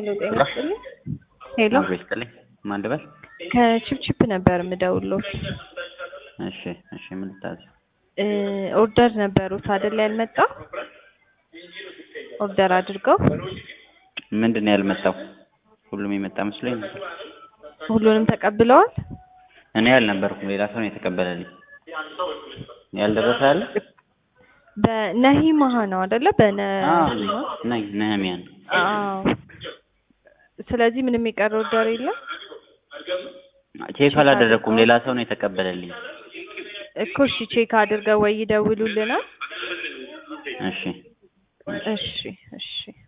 ሄሎ ጤና ይስጥልኝ። ሄሎ አብሮ ይስጥልኝ። ማን ልበል? ከቺፕቺፕ ነበር የምደውልዎት። እሺ እሺ፣ ምን ልታዘዝ? እ ኦርደር ነበሩት አይደል ያልመጣው? ኦርደር አድርገው ምንድን ነው ያልመጣው? ሁሉም የመጣ መስሎኝ ነበር። ሁሉንም ተቀብለዋል? እኔ አልነበርኩም፣ ሌላ ሰው ነው የተቀበለልኝ። ያልደረሰ አለ? በነሂ መሀ ነው አይደለ? በነ አዎ ነኝ፣ ነህሚያ ነው። አዎ። ስለዚህ ምንም የቀረ ኦርደር የለም ቼክ አላደረኩም፣ ሌላ ሰው ነው የተቀበለልኝ። እኮ። እሺ ቼክ አድርገው ወይ ይደውሉልናል። እሺ እሺ እሺ